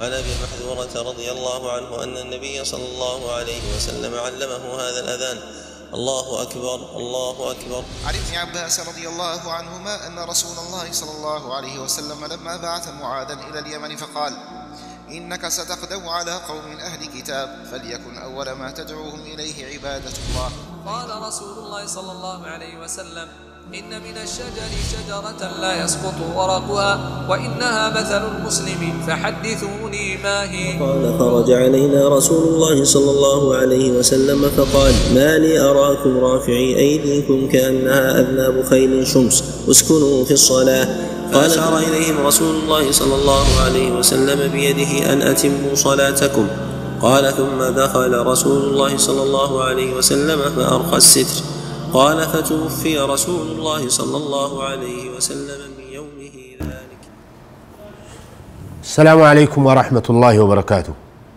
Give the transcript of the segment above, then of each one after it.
عن ابي محذورة رضي الله عنه ان النبي صلى الله عليه وسلم علمه هذا الاذان الله اكبر الله اكبر عن ابن عباس رضي الله عنهما أن رسول الله صلى الله عليه وسلم لما بعث معاذا إلى اليمن فقال إنك ستقدم على قوم أهل كتاب فليكن أول ما تدعوهم إليه عبادة الله قال رسول الله صلى الله عليه وسلم إن من الشجر شجرة لا يسقط ورقها وإنها مثل المسلم فحدثوني ما هي قال خرج علينا رسول الله صلى الله عليه وسلم فقال ما لي أراكم رافعي أيديكم كأنها أذناب خيل شمس اسكنوا في الصلاة فأشار إليهم رسول الله صلى الله عليه وسلم بيده أن أتموا صلاتكم قال ثم دخل رسول الله صلى الله عليه وسلم فأرخى الستر قال فتوفي رسول الله صلى الله عليه وسلم من يومه ذلك السلام عليكم ورحمة الله وبركاته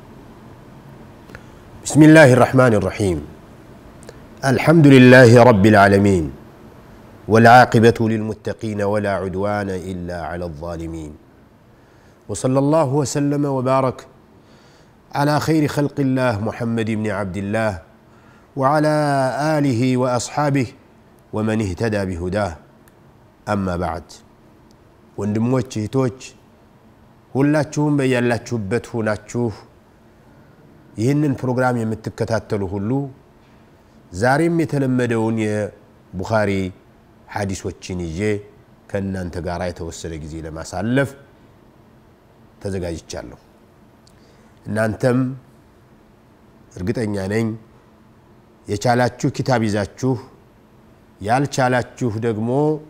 بسم الله الرحمن الرحيم الحمد لله رب العالمين والعاقبة للمتقين ولا عدوان إلا على الظالمين وصلى الله وسلم وبارك على خير خلق الله محمد بن عبد الله وعلى آله وأصحابه ومن اهتدى بهداه أما بعد ወንድሞች እህቶች ሁላችሁም በያላችሁበት ሆናችሁ ይህንን ፕሮግራም የምትከታተሉ ሁሉ ዛሬም የተለመደውን የቡኻሪ ሐዲሶችን ይዤ ከእናንተ ጋር የተወሰነ ጊዜ ለማሳለፍ ተዘጋጅቻለሁ እናንተም እርግጠኛ ነኝ የቻላችሁ ኪታብ ይዛችሁ ያልቻላችሁ ደግሞ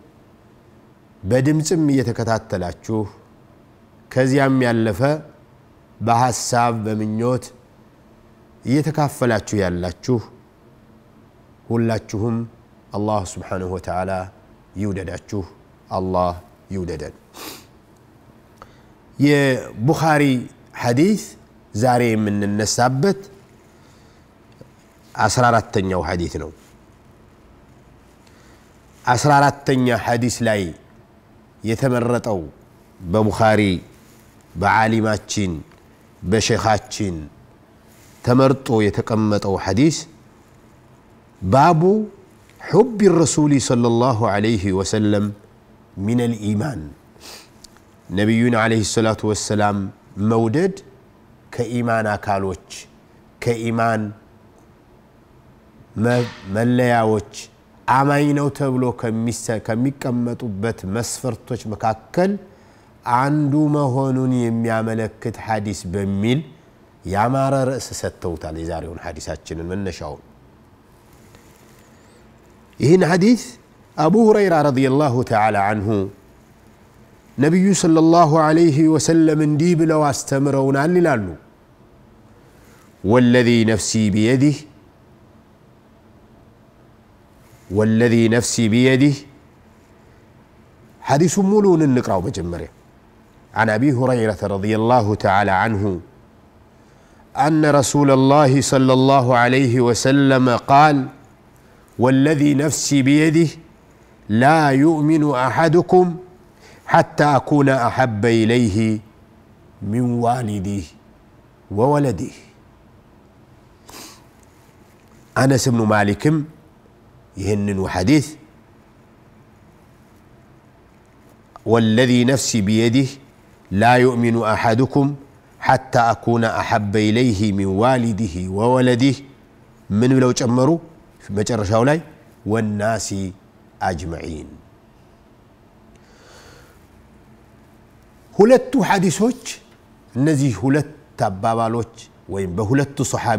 በድምፅም እየተከታተላችሁ ከዚያም ያለፈ በሐሳብ በምኞት እየተካፈላችሁ ያላችሁ ሁላችሁም አላህ ስብሓንሁ ወተዓላ ይውደዳችሁ አላህ ይውደደን የቡኻሪ ሐዲስ ዛሬ የምንነሳበት አስራ አራተኛው ሐዲስ ነው አስራ አራተኛ ሐዲስ ላይ የተመረጠው በቡኻሪ በዓሊማችን በሼኻችን ተመርጦ የተቀመጠው ሐዲስ ባቡ ሑብ ረሱሊ صلى الله عليه وسلم من الإيمان ነቢዩን عليه الصلاة والسلام መውደድ ከኢማን አካሎች ከኢማን መለያዎች አማኝ ነው ተብሎ ከሚቀመጡበት መስፈርቶች መካከል አንዱ መሆኑን የሚያመለክት ሐዲስ በሚል ያማረ ርዕስ ሰጥተውታል የዛሬውን ሐዲሳችንን መነሻውን ይህን ሐዲስ አቡ ሁረይራ ረዲየላሁ ተዓላ አንሁ ነቢዩ ሰለላሁ ዐለይሂ ወሰለም እንዲህ ብለው አስተምረውናል ይላሉ ወለዚ ነፍሲ ቢየዲህ والذي نفسي بيده حديث ملون النقرأ مجمرة عن أبي هريرة رضي الله تعالى عنه أن رسول الله صلى الله عليه وسلم قال والذي نفسي بيده لا يؤمن أحدكم حتى أكون أحب إليه من والده وولده أنس بن مالكم ይህንኑ ሐዲስ ወለዚ ነፍሲ ቢየዲህ ላ ዩእሚኑ አሐድኩም ሐታ አኩነ አሐበ ኢለይህ ሚን ዋሊድህ ወወለዲህ ምን ብለው ጨመሩ መጨረሻው ላይ ወናሲ አጅመዒን ሁለቱ ሐዲሶች እነዚህ ሁለት አባባሎች ወይም በሁለቱ ሰሓቢ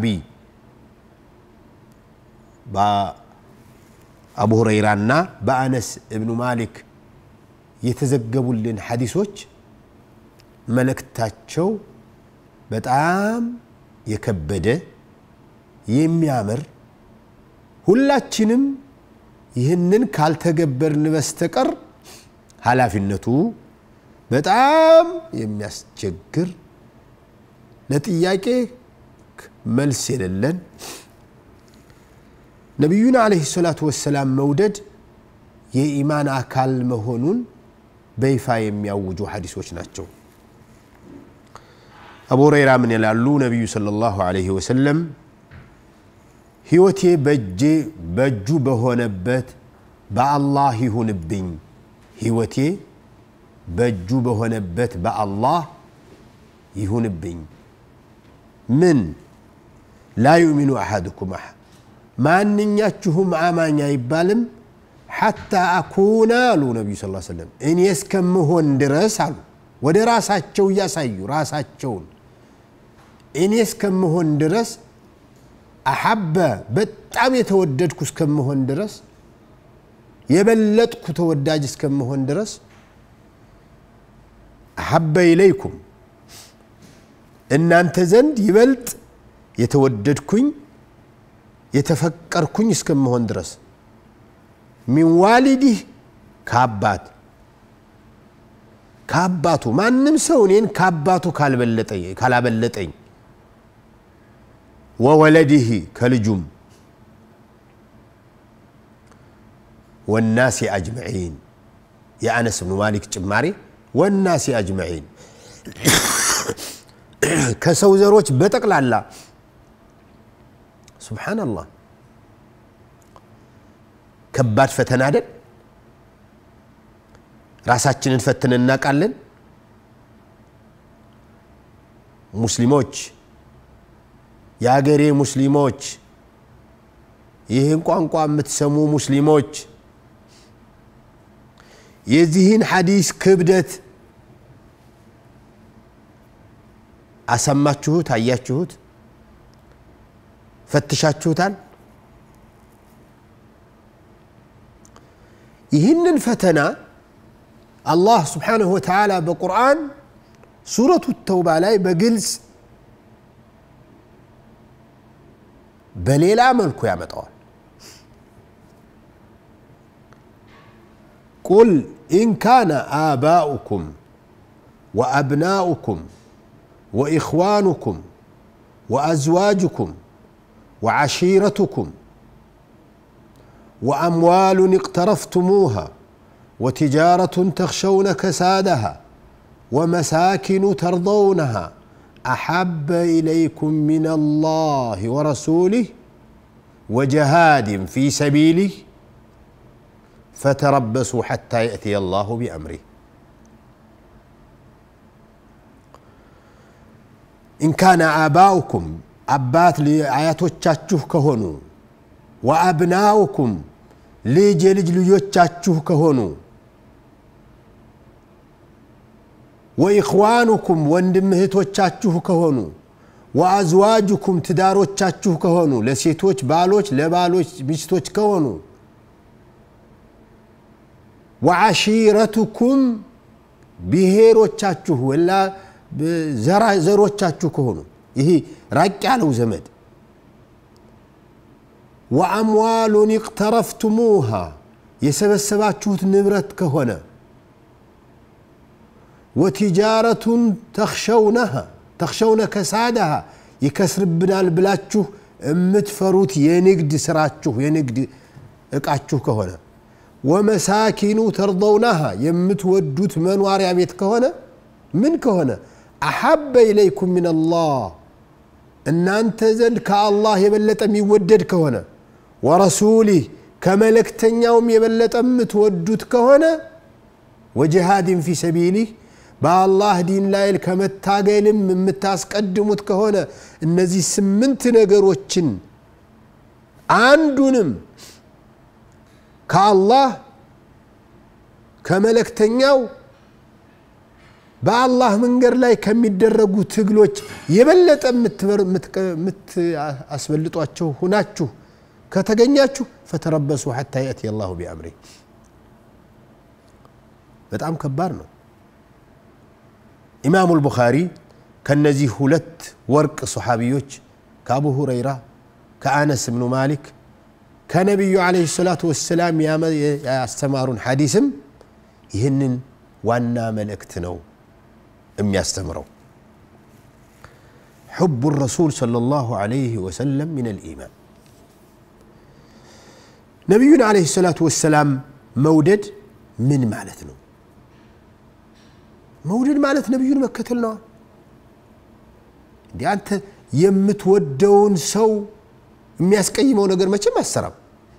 አቡ ሁረይራና በአነስ እብኑ ማሊክ የተዘገቡልን ሐዲሶች መልእክታቸው በጣም የከበደ የሚያምር ሁላችንም ይህንን ካልተገበርን በስተቀር ኃላፊነቱ በጣም የሚያስቸግር ለጥያቄ መልስ የሌለን ነቢዩን አለህ ሰላቱ ወሰላም መውደድ የኢማን አካል መሆኑን በይፋ የሚያውጁ ሐዲሶች ናቸው አቡ ሁረይራ ምን ይላሉ? ነቢዩ ሰለላሁ ዐለይሂ ወሰለም ህይወቴ በእጄ በእጁ በሆነበት በአላህ ይሁንብኝ፣ ህይወቴ በእጁ በሆነበት በአላህ ይሁንብኝ። ምን ላ ዩእሚኑ አሐድኩም አሐ ማንኛችሁም አማኝ አይባልም ሐታ አኩና አሉ ነቢዩ ስ ሰለም እኔ እስከምሆን ድረስ አሉ ወደ ራሳቸው እያሳዩ ራሳቸውን እኔ እስከምሆን ድረስ አሐበ በጣም የተወደድኩ እስከምሆን ድረስ የበለጥኩ ተወዳጅ እስከምሆን ድረስ አሐበ ኢለይኩም እናንተ ዘንድ ይበልጥ የተወደድኩኝ የተፈቀርኩኝ እስከምሆን ድረስ ሚን ዋሊዲህ ከአባት ከአባቱ ማንም ሰው እኔን ከአባቱ ካላበለጠኝ ወወለዲህ ከልጁም ወናሲ አጅመዒን የአነስ ብኑ ማሊክ ጭማሪ ወናሲ አጅመዒን ከሰው ዘሮች በጠቅላላ ሱብሓነላህ ከባድ ፈተና አይደል? ራሳችንን ፈትን እናውቃለን። ሙስሊሞች፣ የአገሬ ሙስሊሞች፣ ይህን ቋንቋ የምትሰሙ ሙስሊሞች የዚህን ሐዲስ ክብደት አሰማችሁት? አያችሁት? ፈትሻችሁታል? ይህንን ፈተና አላህ ስብሓንሁ ወተዓላ በቁርአን ሱረቱ ተውባ ላይ በግልጽ በሌላ መልኩ ያመጣዋል። ቁል ኢን ካነ አባኡኩም ወአብናኡኩም ወኢኽዋኑኩም ወአዝዋጅኩም وعشيرتكم واموال اقترفتموها وتجاره تخشون كسادها ومساكن ترضونها احب اليكم من الله ورسوله وجهاد في سبيله فتربصوا حتى ياتي الله بامره ان كان اباؤكم አባት አያቶቻችሁ ከሆኑ ወአብናኡኩም ልጅ የልጅ ልጆቻችሁ ከሆኑ ወኢኽዋኑኩም ወንድም እህቶቻችሁ ከሆኑ ወአዝዋጅኩም ትዳሮቻችሁ ከሆኑ ለሴቶች ባሎች ለባሎች ሚስቶች ከሆኑ ወዓሺረቱኩም ብሔሮቻችሁ ወላ ዘሮቻችሁ ከሆኑ ይሄ ራቅ ያለው ዘመድ ወአምዋሉን ይቅተረፍቱሙሃ የሰበሰባችሁት ንብረት ከሆነ ወቲጃረቱን ተኽሸውነሃ ተኽሸውነ ከሳደሃ ይከስርብናል ብላችሁ የምትፈሩት የንግድ ስራችሁ የንግድ እቃችሁ ከሆነ ወመሳኪኑ ተርضውናሃ የምትወዱት መኗሪያ ቤት ከሆነ ምን ከሆነ አሐበ ኢለይኩም ምን አላህ እናንተ ዘንድ ከአላህ የበለጠ የሚወደድ ከሆነ ወረሱሊህ ከመለክተኛውም የበለጠ የምትወዱት ከሆነ ወጅሃድን ፊ ሰቢሊህ በአላህ ዲን ላይ ከመታገልም የምታስቀድሙት ከሆነ እነዚህ ስምንት ነገሮችን አንዱንም ከአላህ ከመለክተኛው በአላህ መንገድ ላይ ከሚደረጉ ትግሎች የበለጠ የምታስበልጧቸው ሁናችሁ ከተገኛችሁ ፈተረበሱ ሐታ የእቲ አላሁ ቢአምሪ በጣም ከባድ ነው ኢማሙ ልቡኻሪ ከነዚህ ሁለት ወርቅ ሰሓቢዮች ከአቡ ሁረይራ ከአነስ ብኑ ማሊክ ከነቢዩ ዓለይሂ ሰላቱ ወሰላም ያስተማሩን ሐዲስም ይህንን ዋና መልእክት ነው የሚያስተምረው حب الرسول صلى الله عليه وسلم من الإيمان ነቢዩን ዓለይሂ ሰላቱ ወሰላም መውደድ ምን ማለት ነው መውደድ ማለት ነቢዩን መከተል ነዋ እንዲ አንተ የምትወደውን ሰው የሚያስቀይመው ነገር መቼም አሰራም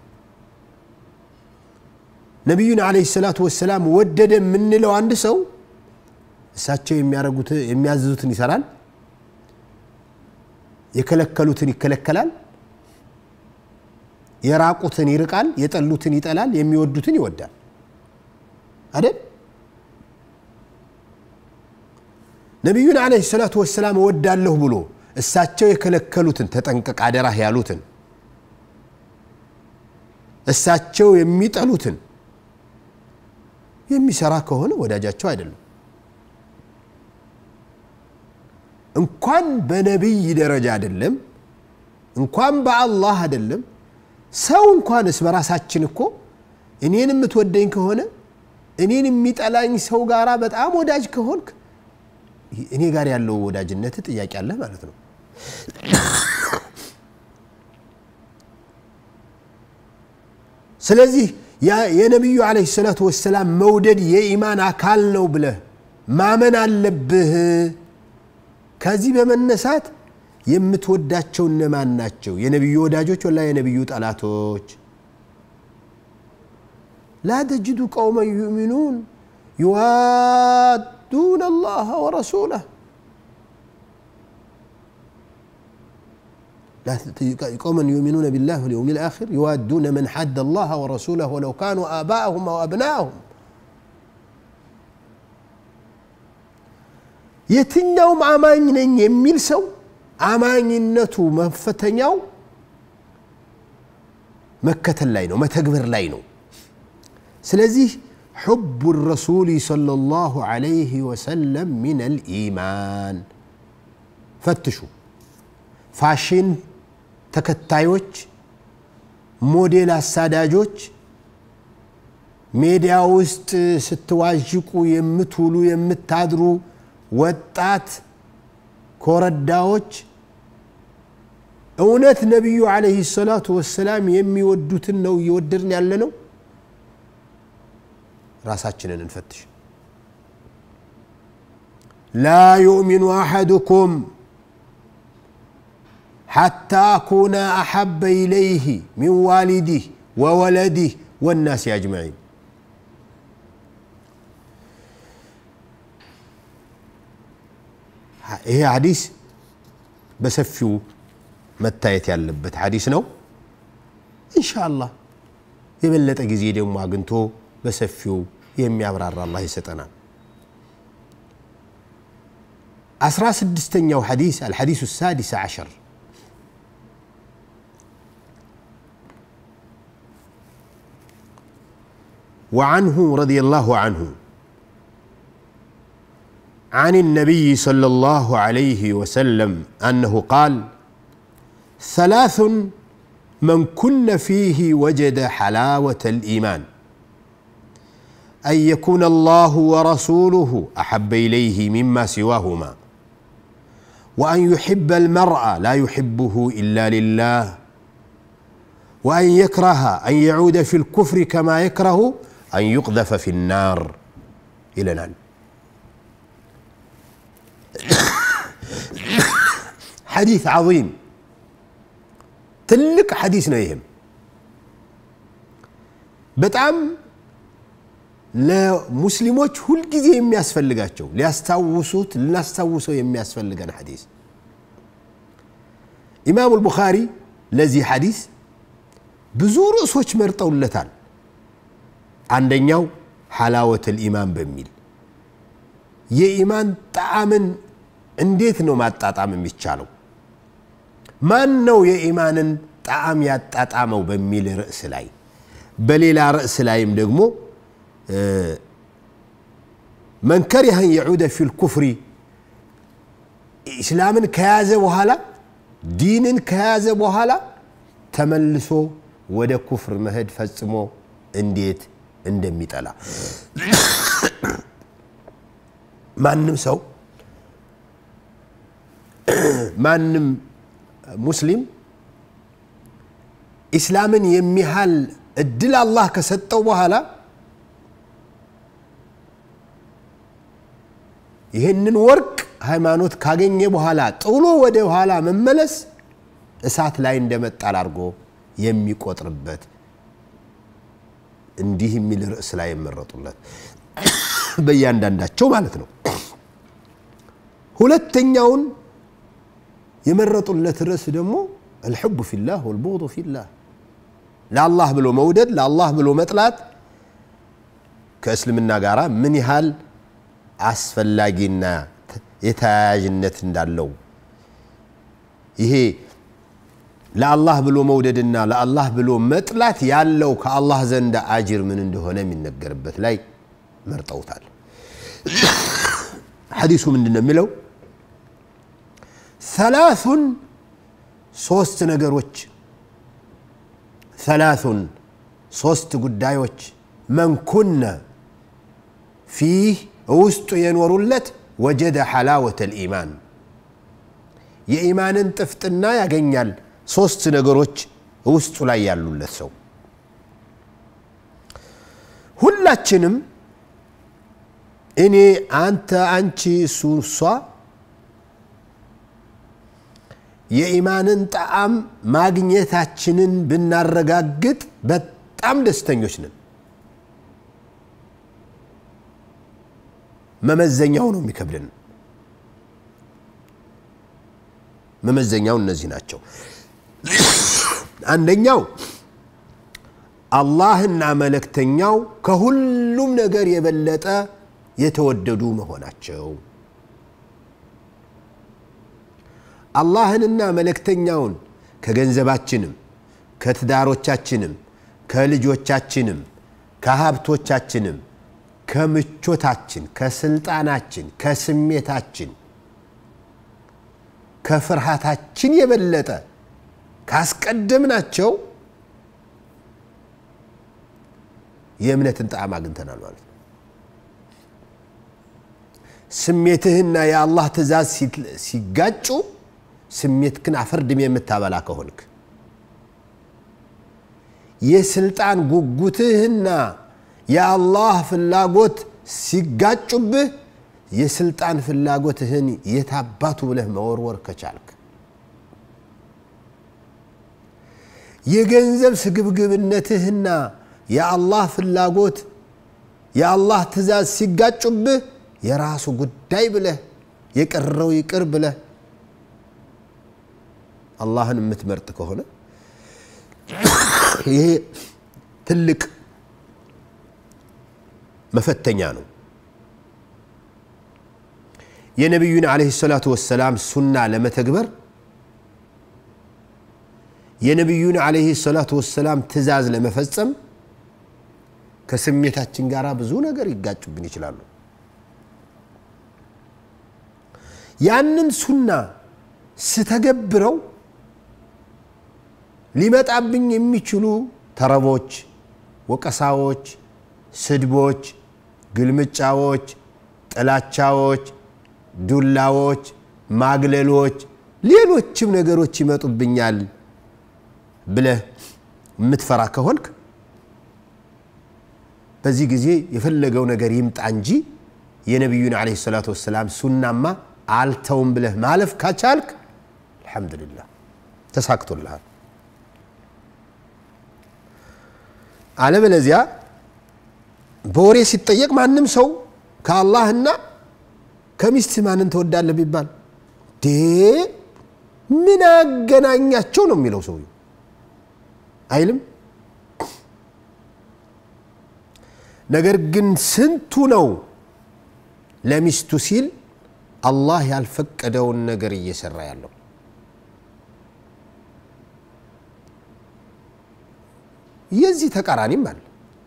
ነቢዩን አለ ሰላቱ ወሰላም ወደደ የምንለው አንድ ሰው እሳቸው የሚያደርጉት የሚያዝዙትን ይሰራል የከለከሉትን ይከለከላል የራቁትን ይርቃል የጠሉትን ይጠላል የሚወዱትን ይወዳል አይደል ነቢዩን አለ ሰላቱ ወሰላም እወዳለሁ ብሎ እሳቸው የከለከሉትን ተጠንቀቅ አደራህ ያሉትን እሳቸው የሚጠሉትን የሚሰራ ከሆነ ወዳጃቸው አይደለም እንኳን በነቢይ ደረጃ አይደለም እንኳን በአላህ አይደለም ሰው እንኳንስ በራሳችን እኮ እኔን የምትወደኝ ከሆነ እኔን የሚጠላኝ ሰው ጋራ በጣም ወዳጅ ከሆንክ እኔ ጋር ያለው ወዳጅነት ጥያቄ አለ ማለት ነው ስለዚህ የነቢዩ አለ ሰላቱ ወሰላም መውደድ የኢማን አካል ነው ብለህ ማመን አለብህ ከዚህ በመነሳት የምትወዳቸው እነማን ናቸው የነቢዩ ወዳጆች ወላ የነቢዩ ጠላቶች ላ ተጅዱ ቀውመን ዩእሚኑን يوادون الله ورسوله قوما يؤمنون بالله واليوم الآخر يوادون من حد الله ورسوله ولو كانوا آباءهم أو أبناءهم የትኛውም አማኝ ነኝ የሚል ሰው አማኝነቱ መፈተኛው መከተል ላይ ነው መተግበር ላይ ነው ስለዚህ حب الرسول صلى الله عليه وسلم من الإيمان فتشوا ፋሽን ተከታዮች ሞዴል አሳዳጆች ሜዲያ ውስጥ ስትዋዥቁ የምትውሉ የምታድሩ ወጣት ኮረዳዎች እውነት ነቢዩ አለህ ሰላቱ ወሰላም የሚወዱትን ነው እየወደድን ያለ ነው ራሳችንን እንፈትሽ ላ ዩእሚኑ አሐድኩም حتى أكون أحب إليه من والده وولده والناس أجمعين ይሄ ሐዲስ በሰፊው መታየት ያለበት ሐዲስ ነው ኢንሻአላህ የበለጠ ጊዜ ደግሞ አግኝቶ በሰፊው የሚያብራራ አላህ ይሰጠናል አስራ ስድስተኛው ሐዲስ አልሐዲሱ ሳዲስ ዓሸር وعنه رضي الله عنه عن النبي صلى الله عليه وسلم انه قال ثلاث من كن فيه وجد حلاوه الايمان ان يكون الله ورسوله احب اليه مما سواهما وان يحب المرء لا يحبه الا لله وان يكره ان يعود في الكفر كما يكره أن يقذف في النار إلى الآن حديث عظيم تلك حديث نيهم በጣም ለሙስሊሞች ሁልጊዜ የሚያስፈልጋቸው ሊያስታውሱት ልናስታውሰው የሚያስፈልገን ሐዲስ ኢማሙ ልቡኻሪ ለዚህ ሐዲስ ብዙ ርዕሶች መርጠውለታል አንደኛው ሐላወት ልኢማን በሚል የኢማን ጣዕምን እንዴት ነው ማጣጣም የሚቻለው ማን ነው የኢማንን ጣዕም ያጣጣመው በሚል ርዕስ ላይ በሌላ ርዕስ ላይም ደግሞ መን ከሪሀን የዑደ ፊ ልኩፍሪ ኢስላምን ከያዘ በኋላ ዲንን ከያዘ በኋላ ተመልሶ ወደ ኩፍር መሄድ ፈጽሞ እንዴት እንደሚጠላ ማንም ሰው ማንም ሙስሊም ኢስላምን የሚያህል እድል አላህ ከሰጠው በኋላ ይህንን ወርቅ ሃይማኖት ካገኘ በኋላ ጥሎ ወደ ኋላ መመለስ እሳት ላይ እንደመጣል አድርጎ የሚቆጥርበት እንዲህ የሚል ርዕስ ላይ የመረጡለት በእያንዳንዳቸው ማለት ነው። ሁለተኛውን የመረጡለት ርዕስ ደግሞ አልሕቡ ፊላህ ወልቡغዱ ፊላህ ለአላህ ብሎ መውደድ ለአላህ ብሎ መጥላት ከእስልምና ጋር ምን ያህል አስፈላጊና የተያያዥነት እንዳለው ይሄ ለአላህ ብሎ መውደድና ለአላህ ብሎ መጥላት ያለው ከአላህ ዘንድ አጅር ምን እንደሆነ የሚነገርበት ላይ መርጠውታል። ሐዲሱ ምንድን ነው የሚለው? ሰላሱን ሶስት ነገሮች ሰላሱን ሶስት ጉዳዮች መንኩነ ፊህ ውስጡ የኖሩለት ወጀደ ሐላወተ ልኢማን የኢማንን ጥፍጥና ያገኛል። ሶስት ነገሮች ውስጡ ላይ ያሉለት ሰው ሁላችንም እኔ፣ አንተ፣ አንቺ፣ እሱ፣ እሷ የኢማንን ጣዕም ማግኘታችንን ብናረጋግጥ በጣም ደስተኞች ነን። መመዘኛው ነው የሚከብድን። መመዘኛው እነዚህ ናቸው። አንደኛው አላህና መለክተኛው ከሁሉም ነገር የበለጠ የተወደዱ መሆናቸው አላህንና መለክተኛውን ከገንዘባችንም ከትዳሮቻችንም ከልጆቻችንም ከሀብቶቻችንም ከምቾታችን ከስልጣናችን ከስሜታችን ከፍርሃታችን የበለጠ ካስቀደምናቸው የእምነትን ጣዕም አግኝተናል ማለት ነው። ስሜትህና የአላህ ትእዛዝ ሲጋጩ ስሜትክን አፈርድም የምታበላ ከሆንክ የስልጣን ጉጉትህና የአላህ ፍላጎት ሲጋጩብህ የስልጣን ፍላጎትህን የታባቱ ብለህ መወርወር ከቻልክ የገንዘብ ስግብግብነትህና የአላህ ፍላጎት የአላህ ትእዛዝ ሲጋጩብህ የራሱ ጉዳይ ብለህ የቀረው ይቅር ብለህ አላህን የምትመርጥ ከሆነ ይሄ ትልቅ መፈተኛ ነው። የነቢዩን ዓለይሂ ሰላቱ ወሰላም ሱና ለመተግበር የነቢዩን ዓለይሂ ሰላቱ ወሰላም ትእዛዝ ለመፈጸም ከስሜታችን ጋር ብዙ ነገር ይጋጩብን ይችላሉ። ያንን ሱና ስተገብረው ሊመጣብኝ የሚችሉ ተረቦች፣ ወቀሳዎች፣ ስድቦች፣ ግልምጫዎች፣ ጥላቻዎች፣ ዱላዎች፣ ማግለሎች፣ ሌሎችም ነገሮች ይመጡብኛል ብለህ የምትፈራ ከሆንክ በዚህ ጊዜ የፈለገው ነገር ይምጣ እንጂ የነቢዩን ዓለይሂ ሰላቱ ወሰላም ሱናማ አልተውም ብለህ ማለፍ ካቻልክ አልሐምዱሊላህ ተሳክቶልሃል። አለበለዚያ በወሬ ሲጠየቅ ማንም ሰው ከአላህና ከሚስት ማንን ትወዳለህ ቢባል ዴ ምን አገናኛቸው ነው የሚለው ሰው አይልም። ነገር ግን ስንቱ ነው ለሚስቱ ሲል አላህ ያልፈቀደውን ነገር እየሰራ ያለው? የዚህ ተቃራኒም አለ።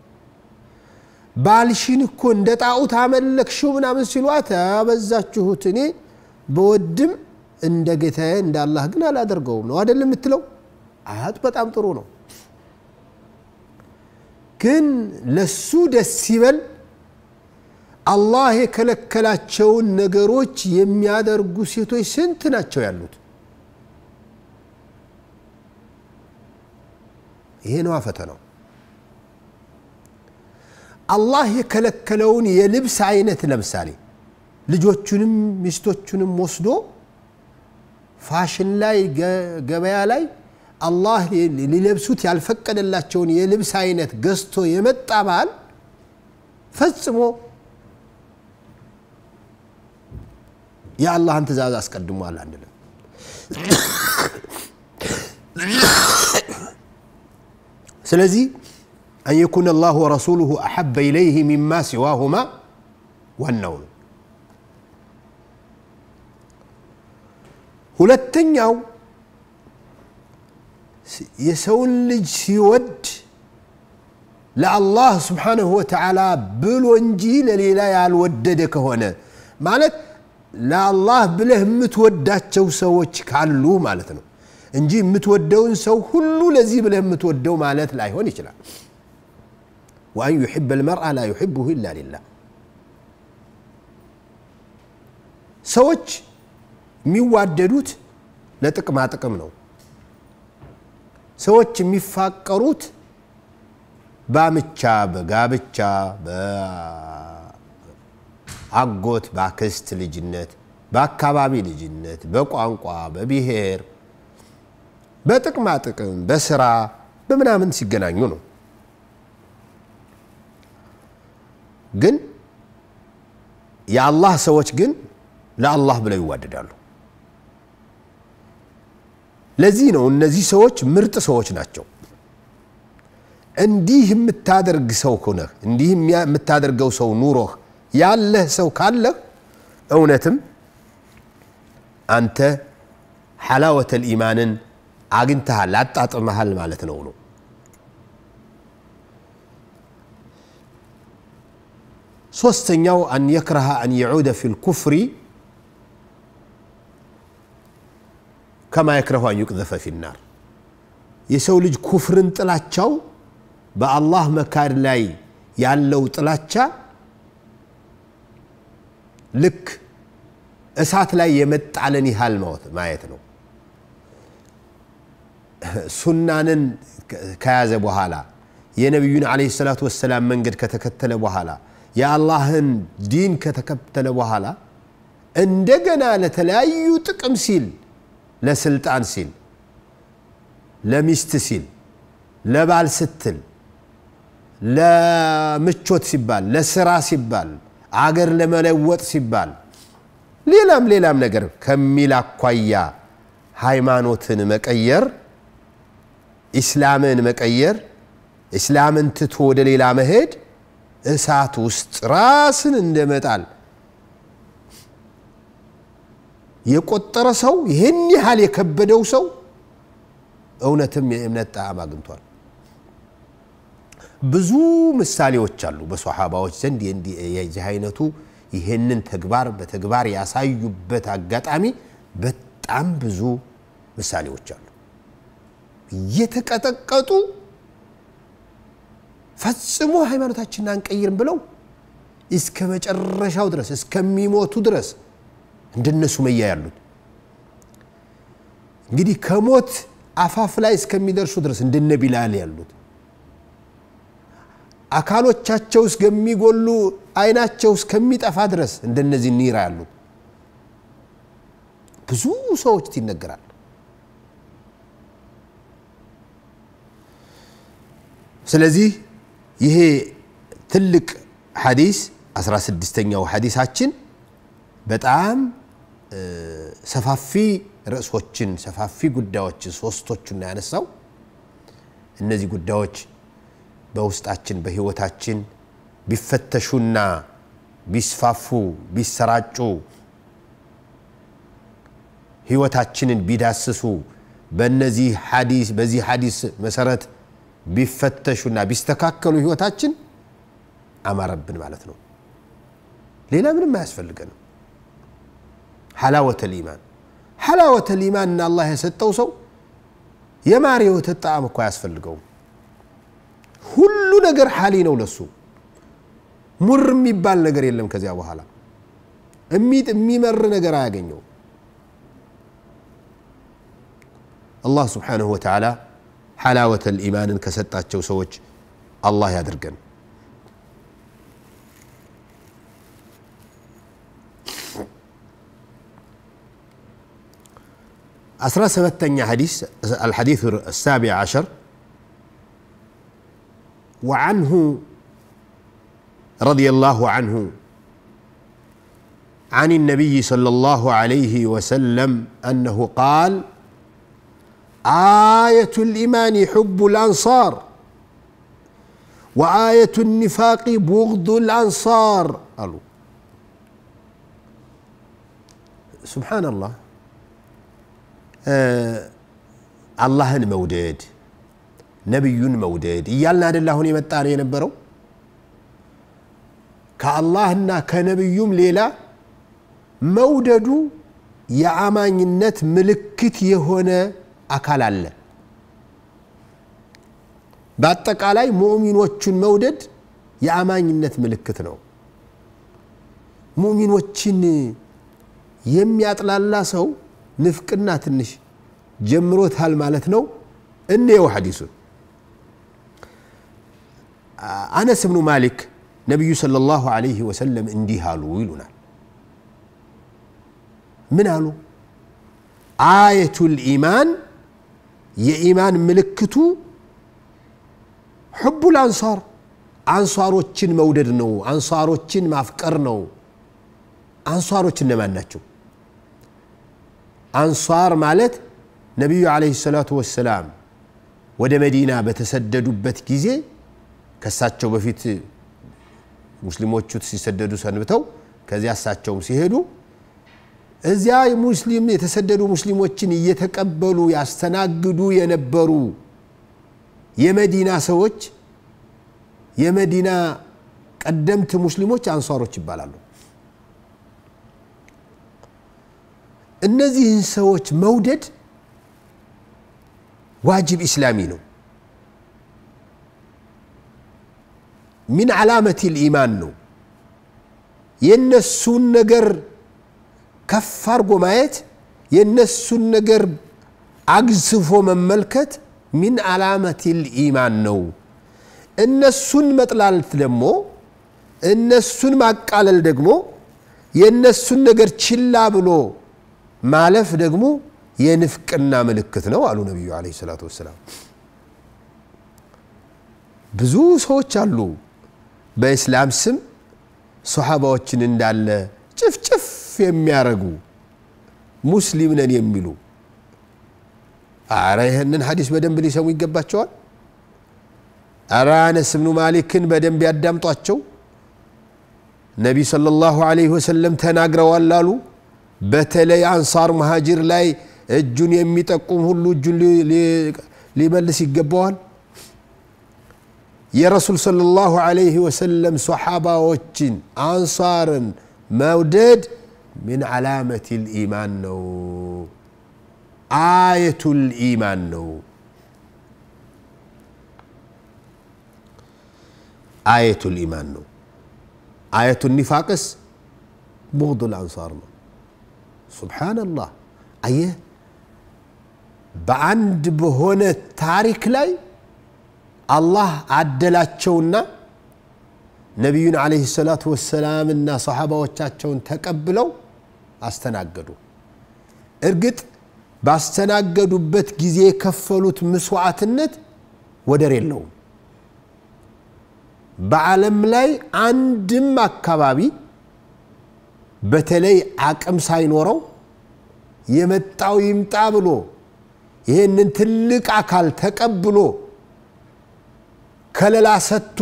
ባልሽን እኮ እንደ ጣዖት አመለክሽው ምናምን ሲሏት አበዛችሁት፣ እኔ በወድም እንደ ጌታዬ እንደ አላህ ግን አላደርገውም ነው አይደለም የምትለው? አያት በጣም ጥሩ ነው። ግን ለሱ ደስ ይበል አላህ የከለከላቸውን ነገሮች የሚያደርጉ ሴቶች ስንት ናቸው ያሉት? ይሄ ነዋ ፈተናው። አላህ የከለከለውን የልብስ አይነት ለምሳሌ ልጆቹንም ሚስቶቹንም ወስዶ ፋሽን ላይ ገበያ ላይ አላህ ሊለብሱት ያልፈቀደላቸውን የልብስ አይነት ገዝቶ የመጣ ባል ፈጽሞ የአላህን ትእዛዝ አስቀድሟል አንልም። ስለዚህ አን የኩነ አላሁ ወረሱሉሁ አሐበ ኢለይህ ሚማ ሲዋሁማ ዋናው ነው። ሁለተኛው የሰውን ልጅ ሲወድ ለአላህ ስብሓንሁ ወተዓላ ብሎ እንጂ ለሌላ ያልወደደ ከሆነ ማለት ለአላህ ብለህ የምትወዳቸው ሰዎች ካሉ ማለት ነው እንጂ የምትወደውን ሰው ሁሉ ለዚህ ብለህ የምትወደው ማለት ላይሆን ይችላል። ወአን ዩሕበ ልመርአ ላ ዩሕብሁ ኢላ ሊላህ ሰዎች የሚዋደዱት ለጥቅማ ጥቅም ነው። ሰዎች የሚፋቀሩት በአምቻ፣ በጋብቻ፣ በአጎት፣ በአክስት ልጅነት፣ በአካባቢ ልጅነት፣ በቋንቋ፣ በብሔር፣ በጥቅማ ጥቅም፣ በስራ፣ በምናምን ሲገናኙ ነው። ግን የአላህ ሰዎች ግን ለአላህ ብለው ይዋደዳሉ። ለዚህ ነው እነዚህ ሰዎች ምርጥ ሰዎች ናቸው። እንዲህ የምታደርግ ሰው ሆነህ እንዲህ የምታደርገው ሰው ኑሮህ ያለህ ሰው ካለህ እውነትም አንተ ሐላወተል ኢማንን አግኝተሃል፣ አጣጥመሃል ማለት ነው ነው ሶስተኛው አን የክረሃ አን የዑደ ፊ ልኩፍሪ ከማ የክረሁ አን ዩቅዘፈ ፊናር የሰው ልጅ ኩፍርን ጥላቻው በአላህ መካድ ላይ ያለው ጥላቻ ልክ እሳት ላይ የመጣለን ያህል ማየት ነው። ሱናንን ከያዘ በኋላ የነቢዩን ዓለይሂ ሰላቱ ወሰላም መንገድ ከተከተለ በኋላ የአላህን ዲን ከተከተለ በኋላ እንደገና ለተለያዩ ጥቅም ሲል ለስልጣን ሲል ለሚስት ሲል ለባል ስትል ለምቾት ሲባል ለስራ ሲባል አገር ለመለወጥ ሲባል ሌላም ሌላም ነገር ከሚል አኳያ ሃይማኖትን መቀየር ኢስላምን መቀየር ኢስላምን ትቶ ወደ ሌላ መሄድ እሳት ውስጥ ራስን እንደመጣል የቆጠረ ሰው ይህን ያህል የከበደው ሰው እውነትም የእምነት ጣዕም አግኝቷል። ብዙ ምሳሌዎች አሉ በሶሓባዎች ዘንድ የዚህ አይነቱ ይህንን ተግባር በተግባር ያሳዩበት አጋጣሚ በጣም ብዙ ምሳሌዎች አሉ። እየተቀጠቀጡ ፈጽሞ ሃይማኖታችንን አንቀይርም ብለው እስከ መጨረሻው ድረስ እስከሚሞቱ ድረስ እንደነ ሱመያ ያሉት እንግዲህ ከሞት አፋፍ ላይ እስከሚደርሱ ድረስ እንደነ ቢላል ያሉት አካሎቻቸው እስከሚጎሉ አይናቸው እስከሚጠፋ ድረስ እንደነዚህ ኒራ ያሉት ብዙ ሰዎች ይነገራል። ስለዚህ ይሄ ትልቅ ሐዲስ 16ኛው ሐዲሳችን በጣም ሰፋፊ ርዕሶችን ሰፋፊ ጉዳዮችን ሶስቶቹን ያነሳው እነዚህ ጉዳዮች በውስጣችን በህይወታችን ቢፈተሹና ቢስፋፉ ቢሰራጩ ህይወታችንን ቢዳስሱ በነዚህ ሐዲስ በዚህ ሐዲስ መሰረት ቢፈተሹና ቢስተካከሉ ህይወታችን አማረብን ማለት ነው። ሌላ ምንም አያስፈልገንም። ሐላወተል ኢማን ሐላወተል ኢማን እና አላህ የሰጠው ሰው የማር የወተት ጣዕም እኮ አያስፈልገውም። ሁሉ ነገር ሐሊ ነው ለሱ። ሙር የሚባል ነገር የለም። ከዚያ በኋላ እሚጥ የሚመር ነገር አያገኘው። አላህ ስብሓንሁ ወተዓላ ሐላወተል ኢማንን ከሰጣቸው ሰዎች አላህ ያድርገን። أسرى سبتني حديث الحديث السابع عشر وعنه رضي الله عنه عن النبي صلى الله عليه وسلم أنه قال آية الإيمان حب الأنصار وآية النفاق بغض الأنصار قالوا سبحان الله አላህን መውደድ ነቢዩን መውደድ እያልን አደለ አሁን የመጣ ነው የነበረው ከአላህና ከነቢዩም ሌላ መውደዱ የአማኝነት ምልክት የሆነ አካል አለ በአጠቃላይ ሙእሚኖቹን መውደድ የአማኝነት ምልክት ነው ሙእሚኖችን የሚያጥላላ ሰው ንፍቅና ትንሽ ጀምሮታል ማለት ነው እንየው ሐዲሱን አነስ ብኑ ማሊክ ነቢዩ صلى الله عليه وسلم እንዲህ አሉ ይሉናል ምን አሉ አየቱ ልኢማን የኢማን ምልክቱ ሕቡ ልአንሳር አንሷሮችን መውደድ ነው አንሷሮችን ማፍቀር ነው አንሷሮች እነማን ናቸው አንሷር ማለት ነቢዩ ዓለይሂ ሰላቱ ወሰላም ወደ መዲና በተሰደዱበት ጊዜ ከሳቸው በፊት ሙስሊሞቹ ሲሰደዱ ሰንብተው ከዚያ እሳቸውም ሲሄዱ እዚያ ሙስሊም የተሰደዱ ሙስሊሞችን እየተቀበሉ ያስተናግዱ የነበሩ የመዲና ሰዎች የመዲና ቀደምት ሙስሊሞች አንሷሮች ይባላሉ እነዚህን ሰዎች መውደድ ዋጅብ ኢስላሚ ነው ሚን ዓላመት ልኢማን ነው የእነሱን ነገር ከፍ አድርጎ ማየት የእነሱን ነገር አግዝፎ መመልከት ሚን ዓላመት ልኢማን ነው እነሱን መጥላልት ደግሞ እነሱን ማቃለል ደግሞ የእነሱን ነገር ችላ ብሎ ማለፍ ደግሞ የንፍቅና ምልክት ነው አሉ ነቢዩ አለ ሰላቱ ወሰላም ብዙ ሰዎች አሉ በእስላም ስም ሰሓባዎችን እንዳለ ጭፍጭፍ የሚያረጉ ሙስሊም ነን የሚሉ አረ ይህንን ሀዲስ በደንብ ሊሰሙ ይገባቸዋል አረ አነስ ብኑ ማሊክን በደንብ ያዳምጧቸው ነቢ صለ ላሁ ዐለይሂ ወሰለም ተናግረዋል አሉ በተለይ አንሳር መሃጅር ላይ እጁን የሚጠቁም ሁሉ እጁን ሊመልስ ይገባዋል የረሱል صለ ላሁ ዐለይሂ ወሰለም ሰሓባዎችን አንሳርን መውደድ ምን ዓላመት ልኢማን ነው አየቱ ልኢማን ነው አየቱ ልኢማን ነው አየቱ ኒፋቅስ ቡغض ልአንሳር ነው ሱብሓነላህ አየህ በአንድ በሆነ ታሪክ ላይ አላህ አደላቸውና ነቢዩን ዓለይሂ ሰላቱ ወሰላምና ሰሓባዎቻቸውን ተቀብለው አስተናገዱ እርግጥ ባስተናገዱበት ጊዜ የከፈሉት ምስዋዕትነት ወደር የለውም በዓለም ላይ አንድም አካባቢ በተለይ አቅም ሳይኖረው የመጣው ይምጣ ብሎ ይህንን ትልቅ አካል ተቀብሎ ከለላ ሰጥቶ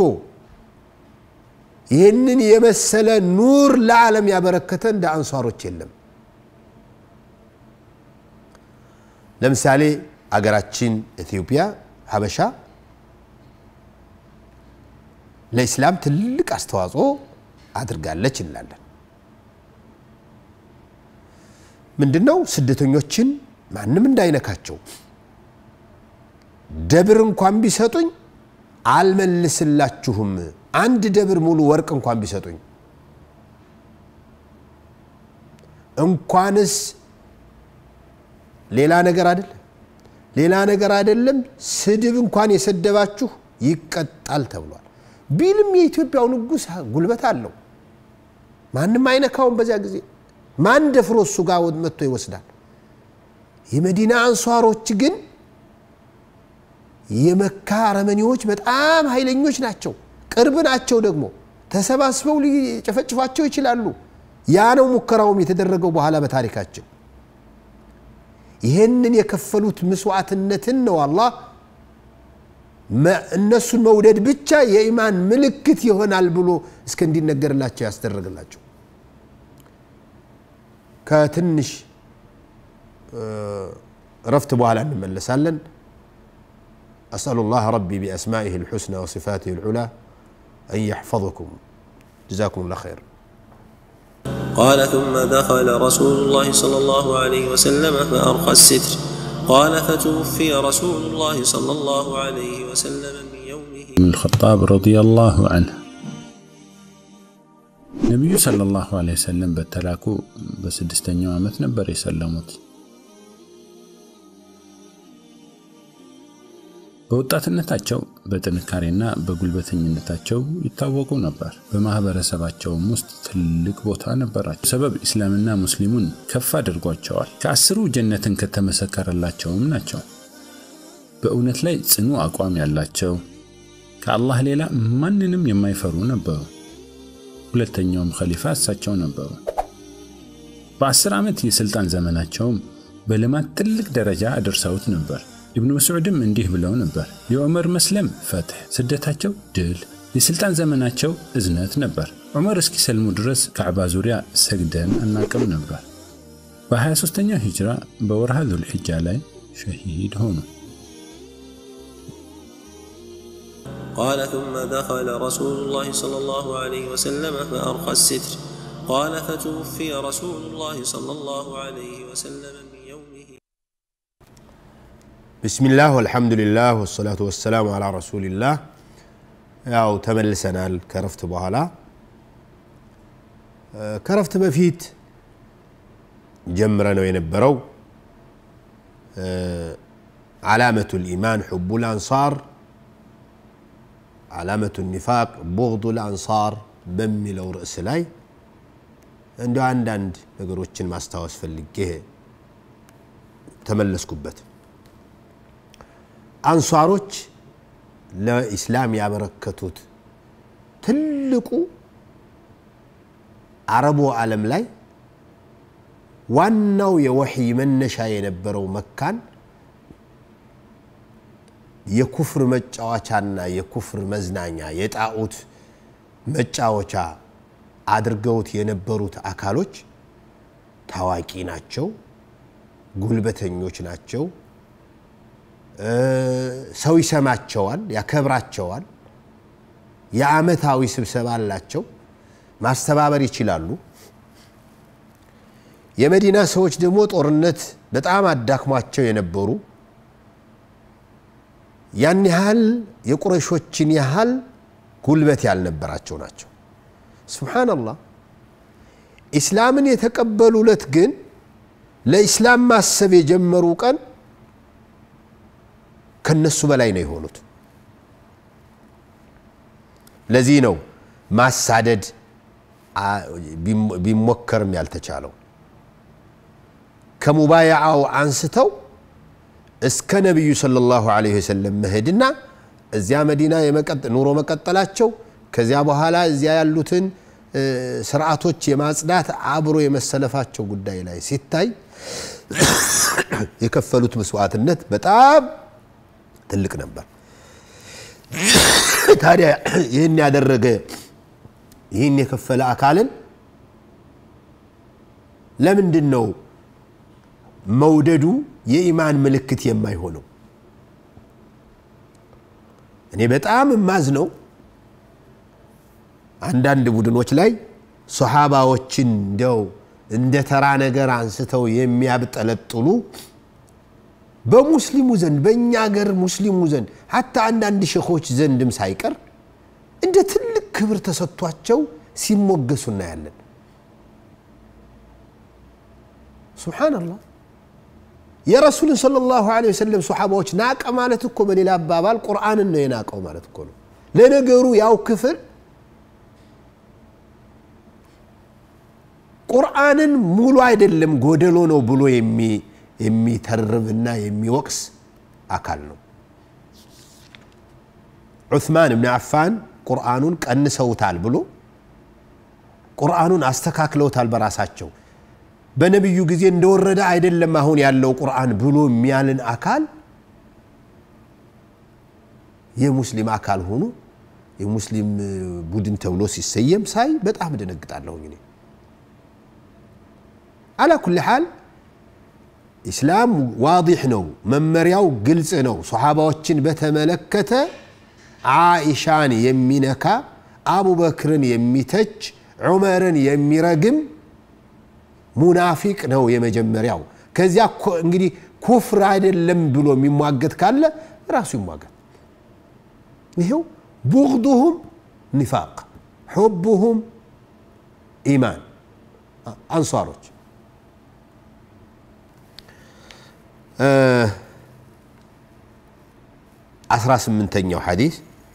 ይህንን የመሰለ ኑር ለዓለም ያበረከተ እንደ አንሷሮች የለም ለምሳሌ አገራችን ኢትዮጵያ ሀበሻ ለኢስላም ትልቅ አስተዋጽኦ አድርጋለች እንላለን ምንድን ነው ስደተኞችን ማንም እንዳይነካቸው ደብር እንኳን ቢሰጡኝ አልመልስላችሁም አንድ ደብር ሙሉ ወርቅ እንኳን ቢሰጡኝ እንኳንስ ሌላ ነገር አይደለም ሌላ ነገር አይደለም ስድብ እንኳን የሰደባችሁ ይቀጣል ተብሏል ቢልም የኢትዮጵያው ንጉስ ጉልበት አለው ማንም አይነካውም በዚያ ጊዜ ማን ደፍሮ እሱ ጋር መጥቶ ይወስዳል የመዲና አንሷሮች ግን የመካ አረመኔዎች በጣም ኃይለኞች ናቸው። ቅርብ ናቸው ደግሞ ተሰባስበው ሊጨፈጭፏቸው ይችላሉ። ያ ነው ሙከራውም የተደረገው በኋላ በታሪካችን። ይህንን የከፈሉት ምስዋዕትነትን ነው አላህ እነሱን መውደድ ብቻ የኢማን ምልክት ይሆናል ብሎ እስከ እንዲነገርላቸው ያስደረግላቸው። ከትንሽ ረፍት በኋላ እንመለሳለን። أسأل الله ربي بأسمائه الحسنى وصفاته العلى أن يحفظكم جزاكم الله خير قال ثم دخل رسول الله صلى الله عليه وسلم فأرخى الستر قال فتوفي رسول الله صلى الله عليه وسلم من يومه بن الخطاب رضي الله عنه ነቢዩ ሰለላሁ ዐለይሂ ወሰለም በተላኩ በስድስተኛው ዓመት ነበር የሰለሙት። በወጣትነታቸው በጥንካሬና በጉልበተኝነታቸው ይታወቁ ነበር። በማህበረሰባቸውም ውስጥ ትልቅ ቦታ ነበራቸው። ሰበብ ኢስላምና ሙስሊሙን ከፍ አድርጓቸዋል። ከአስሩ ጀነትን ከተመሰከረላቸውም ናቸው። በእውነት ላይ ጽኑ አቋም ያላቸው ከአላህ ሌላ ማንንም የማይፈሩ ነበሩ። ሁለተኛውም ኸሊፋ እሳቸው ነበሩ። በአስር ዓመት የሥልጣን ዘመናቸውም በልማት ትልቅ ደረጃ አድርሰውት ነበር። ኢብኑ መስዑድም እንዲህ ብለው ነበር፣ የዑመር መስለም ፈትሕ፣ ስደታቸው ድል፣ የሥልጣን ዘመናቸው እዝነት ነበር። ዑመር እስኪሰልሙ ድረስ ካዕባ ዙሪያ ሰግደን አናቅም ነበር። በ23ኛው ሂጅራ በወርሃ ዙልሕጃ ላይ ሸሂድ ሆኑ። قال ثم دخل رسول الله صلى الله عليه وسلم فأرخى الستر قال فتوفي رسول الله صلى الله عليه وسلم من يومه بسم الله والحمد لله والصلاة والسلام على رسول الله ያው ተመልሰናል ከረፍት በኋላ ከረፍት በፊት ጀምረ ነው የነበረው ዓላመቱ ልኢማን ሕቡ ልአንሳር ዓላመቱ ኒፋቅ ቡغዱ ልአንሳር በሚለው ርዕስ ላይ እንደ አንዳንድ ነገሮችን ማስታወስ ፈልጌ ተመለስኩበት። አንሷሮች ለኢስላም ያበረከቱት ትልቁ አረቡ ዓለም ላይ ዋናው የወሕይ መነሻ የነበረው መካን የኩፍር መጫወቻና የኩፍር መዝናኛ የጣዖት መጫወቻ አድርገውት የነበሩት አካሎች ታዋቂ ናቸው፣ ጉልበተኞች ናቸው። ሰው ይሰማቸዋል፣ ያከብራቸዋል። የዓመታዊ ስብሰባ አላቸው፣ ማስተባበር ይችላሉ። የመዲና ሰዎች ደግሞ ጦርነት በጣም አዳክሟቸው የነበሩ ያን ያህል የቁረሾችን ያህል ጉልበት ያልነበራቸው ናቸው። ሱብሓነላህ ኢስላምን የተቀበሉለት ግን ለኢስላም ማሰብ የጀመሩ ቀን ከነሱ በላይ ነው የሆኑት። ለዚህ ነው ማሳደድ ቢሞከርም ያልተቻለው። ከሙባያዓው አንስተው እስከ ነቢዩ ሰለላሁ ዐለይሂ ወሰለም መሄድና እዚያ መዲና ኑሮ መቀጠላቸው ከዚያ በኋላ እዚያ ያሉትን ስርዓቶች የማጽዳት አብሮ የመሰለፋቸው ጉዳይ ላይ ሲታይ የከፈሉት መስዋዕትነት በጣም ትልቅ ነበር። ታዲያ ይህን ያደረገ ይህን የከፈለ አካልን ለምንድን ነው መውደዱ የኢማን ምልክት የማይሆነው? እኔ በጣም የማዝነው አንዳንድ ቡድኖች ላይ ሶሓባዎችን እንደው እንደ ተራ ነገር አንስተው የሚያብጠለጥሉ በሙስሊሙ ዘንድ በእኛ ሀገር ሙስሊሙ ዘንድ ሀታ አንዳንድ ሼኾች ዘንድም ሳይቀር እንደ ትልቅ ክብር ተሰጥቷቸው ሲሞገሱ እናያለን። ሱብሓነላህ የረሱልን ሰለላሁ ዐለይሂ ወሰለም ሶሓባዎች ናቀ ማለት እኮ በሌላ አባባል ቁርአንን ነው የናቀው ማለት እኮ ነው። ለነገሩ ያው ክፍል ቁርአንን ሙሉ አይደለም ጎደሎ ነው ብሎ የሚተርብና የሚወቅስ አካል ነው ዑስማን እብን አፋን ቁርአኑን ቀንሰውታል ብሎ ቁርአኑን አስተካክለውታል በራሳቸው በነቢዩ ጊዜ እንደወረደ አይደለም አሁን ያለው ቁርአን ብሎ የሚያልን አካል የሙስሊም አካል ሆኖ የሙስሊም ቡድን ተብሎ ሲሰየም ሳይ በጣም ደነግጣለሁኝ እኔ አላ ኩል ሓል ኢስላም ዋዲሕ ነው መመሪያው ግልጽ ነው ሰሓባዎችን በተመለከተ ዓኢሻን የሚነካ አቡበክርን የሚተች ዑመርን የሚረግም ሙናፊቅ ነው የመጀመሪያው ከዚያ እንግዲህ ኩፍር አይደለም ብሎ የሚሟገት ካለ ራሱ ይሟገት ይሄው ቡغضهم ኒፋቅ ሑቡሁም ኢማን አንሷሮች አስራ ስምንተኛው ሐዲስ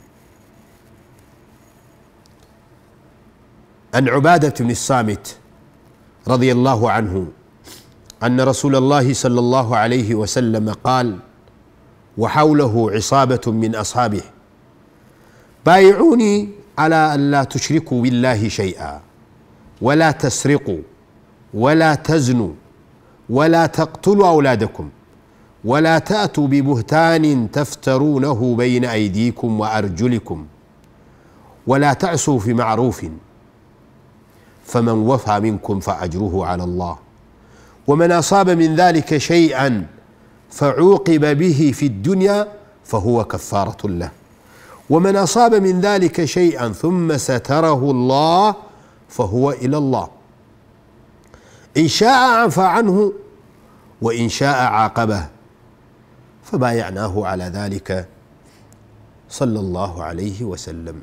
عن عبادة بن الصامت رضي الله عنه أن رسول الله صلى الله عليه وسلم قال وحوله عصابة من أصحابه بايعوني على أن لا تشركوا بالله شيئا ولا تسرقوا ولا تزنوا ولا تقتلوا أولادكم ولا تأتوا ببهتان تفترونه بين أيديكم وأرجلكم ولا تعسوا في معروف فمن وفى منكم فأجره على الله ومن أصاب من ذلك شيئا فعوقب به في الدنيا فهو كفارة له ومن أصاب من ذلك شيئا ثم ستره الله فهو إلى الله إن شاء عفى عنه وإن شاء عاقبه فبايعناه على ذلك صلى الله عليه وسلم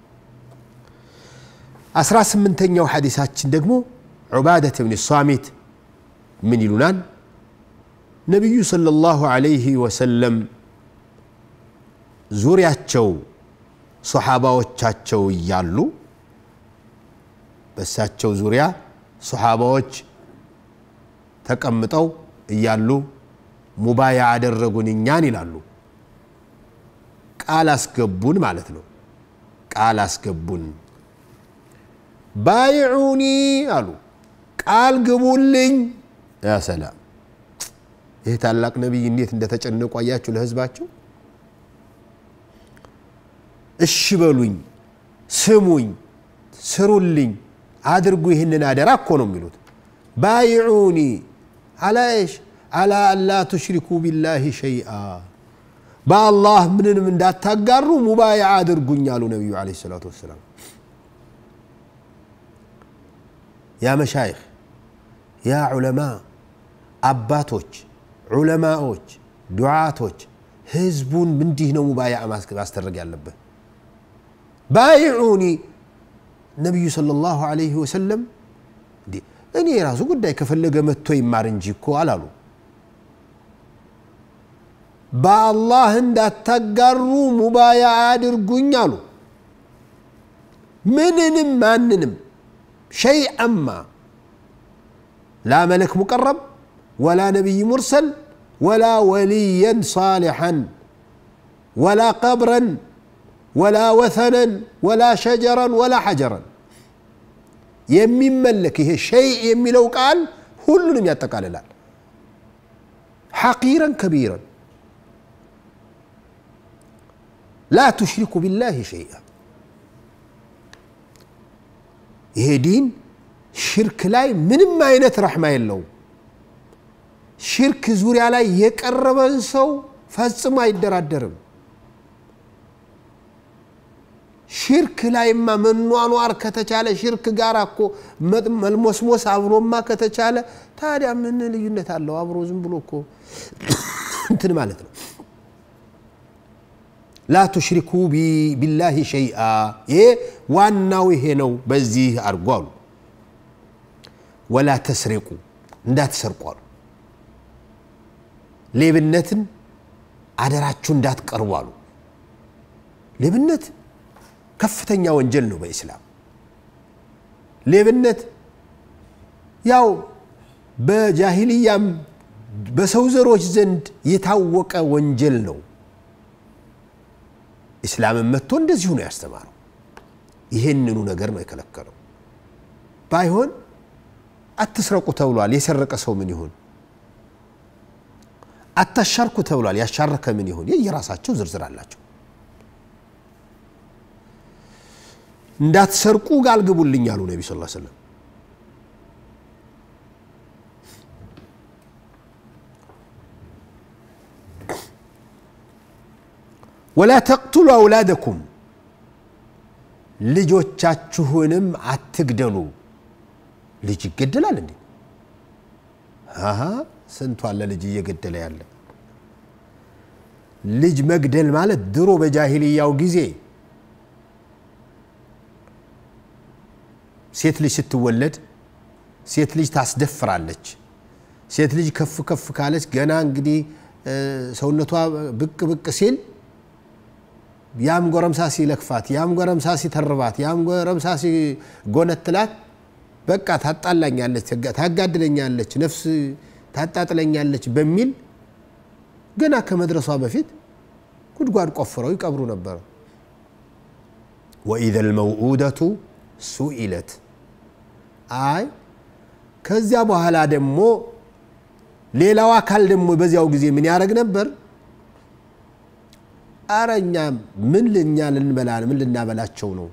አስራ ስምንተኛው ሐዲሳችን ደግሞ ዑባደት ብን ሳሚት ምን ይሉናል ነቢዩ ሰለላሁ ዐለይሂ ወሰለም ዙሪያቸው ሰሓባዎቻቸው እያሉ በእሳቸው ዙሪያ ሰሓባዎች ተቀምጠው እያሉ ሙባያ አደረጉን እኛን ይላሉ ቃል አስገቡን ማለት ነው ቃል አስገቡን ባይዑኒ አሉ ቃል ግቡልኝ ያ ሰላም ይህ ታላቅ ነቢይ እንዴት እንደተጨነቁ አያችሁ ለህዝባቸው እሺ በሉኝ ስሙኝ ስሩልኝ አድርጉ ይህንን አደራ እኮ ነው የሚሉት ባይዑኒ አላ ሽ አላ አላ ቱሽሪኩ ቢላህ ሸይአ በአላህ ምንንም እንዳታጋሩ ሙባያ አድርጉኝ አሉ ነቢዩ ለ ሰላቱ ወሰላም ያ መሻይኽ ያ ዑለማ አባቶች ዑለማዎች ዱዓቶች ህዝቡን እንዲህ ነው ሙባያ ማስደረግ ያለበት ባይዑኒ ነቢዩ صለ ላሁ አለይህ ወሰለም እኔ የራሱ ጉዳይ ከፈለገ መጥቶ ይማር እንጂ እኮ አላሉ በአላህ እንዳታጋሩ ሙባያ አድርጉኝ አሉ ምንንም ማንንም شيئا ما لا ملك مقرب ولا نبي مرسل ولا وليا صالحا ولا قبرا ولا وثنا ولا شجرا ولا حجرا የሚመለክ ይሄ ሸይء የሚለው ቃል ሁሉንም ያጠቃልላል ሐቂረን ከቢረን ላ ቱሽሪኩ ቢላህ ሸይአ ይሄ ዲን ሽርክ ላይ ምንም አይነት ረሕማ የለውም ሽርክ ዙሪያ ላይ የቀረበን ሰው ፈጽሞ አይደራደርም ሽርክ ላይማ መኗኗር ከተቻለ ሽርክ ጋር እኮ መልሞስሞስ አብሮማ ከተቻለ ታዲያ ምን ልዩነት አለው አብሮ ዝም ብሎ እኮ እንትን ማለት ነው ላ ቱሽሪኩ ቢላህ ሸይአ ይሄ ዋናው ይሄ ነው በዚህ አድርጎ አሉ ወላ ተስሪቁ እንዳትሰርቁ አሉ ሌብነትን አደራችሁ እንዳትቀርቡ አሉ ሌብነት ከፍተኛ ወንጀል ነው በኢስላም ሌብነት ያው በጃሂልያም በሰው ዘሮች ዘንድ የታወቀ ወንጀል ነው ኢስላምን መጥቶ እንደዚሁ ነው ያስተማረው ይሄንኑ ነገር ነው የከለከለው ባይሆን አትስረቁ ተብሏል የሰረቀ ሰው ምን ይሁን አታሻርኩ ተብሏል ያሻረከ ምን ይሁን የየራሳቸው ዝርዝር አላቸው እንዳትሰርቁ ቃል ግቡልኝ አሉ ነቢ ስ ሰለም ወላ ተቅቱሉ አውላደኩም ልጆቻችሁንም አትግደሉ ልጅ ይገደላል እንዴ አሀ ስንቱ አለ ልጅ እየገደለ ያለ ልጅ መግደል ማለት ድሮ በጃሂልያው ጊዜ ሴት ልጅ ስትወለድ ሴት ልጅ ታስደፍራለች ሴት ልጅ ከፍ ከፍ ካለች ገና እንግዲህ ሰውነቷ ብቅ ብቅ ሲል ያም ጎረምሳ ሲለክፋት ያም ጎረምሳ ሲተርባት ያም ጎረምሳ ሲጎነትላት በቃ ታጣላኛለች ታጋድለኛለች ነፍስ ታጣጥለኛለች በሚል ገና ከመድረሷ በፊት ጉድጓድ ቆፍረው ይቀብሩ ነበር ወኢዘ ልመውኡደቱ ሱኢለት አይ ከዚያ በኋላ ደግሞ ሌላው አካል ደግሞ በዚያው ጊዜ ምን ያደረግ ነበር አረ እኛ ምን ልኛ ልንበላ ምን ልናበላቸው ነው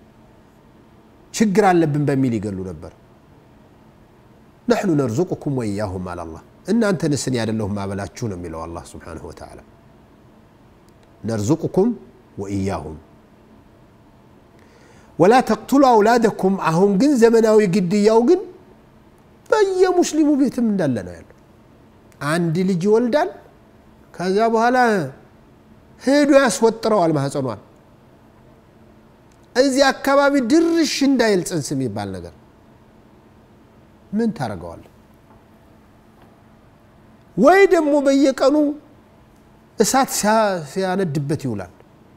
ችግር አለብን በሚል ይገሉ ነበር ነሕኑ ነርዙቁኩም ወኢያሁም አለ አላህ እናንተን ስን ያደለሁም ማበላችሁ ነው የሚለው አላህ ስብሓንሁ ወተዓላ ነርዙቁኩም ወኢያሁም ወላ ተቅቱሉ አውላደኩም አሁን ግን ዘመናዊ ግድያው ግን በየሙስሊሙ ቤትም እንዳለ ነው ያለው አንድ ልጅ ይወልዳል ከዚያ በኋላ ሄዶ ያስወጥረዋል ማህፀኗን እዚህ አካባቢ ድርሽ እንዳይል ጽንስ የሚባል ነገር ምን ታደርገዋል ወይ ደግሞ በየቀኑ እሳት ሲያነድበት ይውላል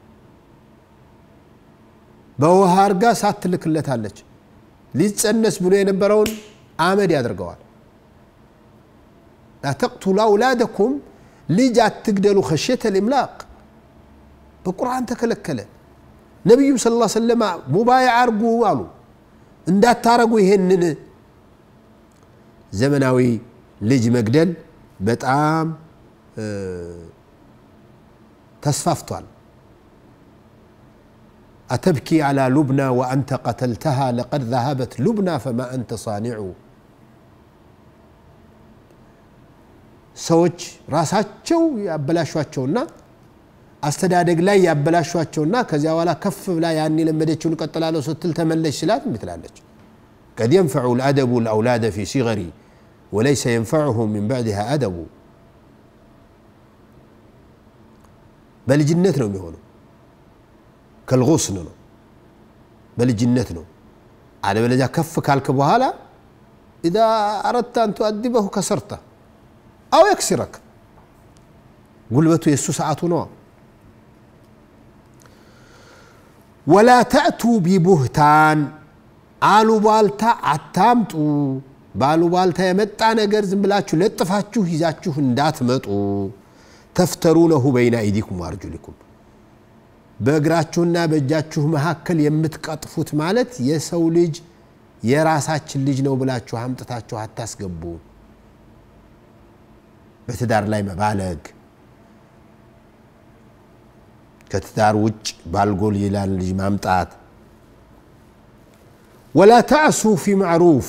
በውሃ አርጋ እሳት ትልክለታለች ሊጸነስ ብሎ የነበረውን አመድ ያደርገዋል ላተቅቱሉ አውላደኩም ልጅ አትግደሉ ከሽየተ ልምላቅ በቁርአን ተከለከለ ነቢዩም ስለ ላ ሰለማ ሙባያ አርጉ አሉ እንዳታረጉ ይሄንን ዘመናዊ ልጅ መግደል በጣም ተስፋፍቷል أتبكي على لبنى وأنت قتلتها لقد ذهبت لبنى فما أنت صانع ሰዎች ራሳቸው ያበላሿቸውና አስተዳደግ ላይ ያበላሿቸውና ከዚያ በኋላ ከፍ ብላ ያን የለመደችውን እቀጥላለሁ ስትል ተመለሽ ስላት ምትላለች قد ينفع الأدب الأولاد في صغر وليس ينفعهم من بعدها أدب በልጅነት ነው የሚሆነው ከልغስን ነው በልጅነት ነው አለበለዚያ ከፍ ካልክ በኋላ ኢዛ አረድተ አን ቱአድበሁ ከሰርተ አው የክሲረክ ጉልበቱ የእሱ ሰዓቱ ነዋ ወላ ተእቱ ቢቡህታን አሉባልታ አታምጡ በአሉባልታ የመጣ ነገር ዝም ብላችሁ ለጥፋችሁ ይዛችሁ እንዳትመጡ ተፍተሩነሁ በይነ አይዲኩም ወአርጁሊኩም በእግራችሁና በእጃችሁ መካከል የምትቀጥፉት ማለት የሰው ልጅ የራሳችን ልጅ ነው ብላችሁ አምጥታችሁ አታስገቡ በትዳር ላይ መባለግ ከትዳር ውጭ ባልጎል ይላል ልጅ ማምጣት ወላ ተዕሱ ፊ ማዕሩፍ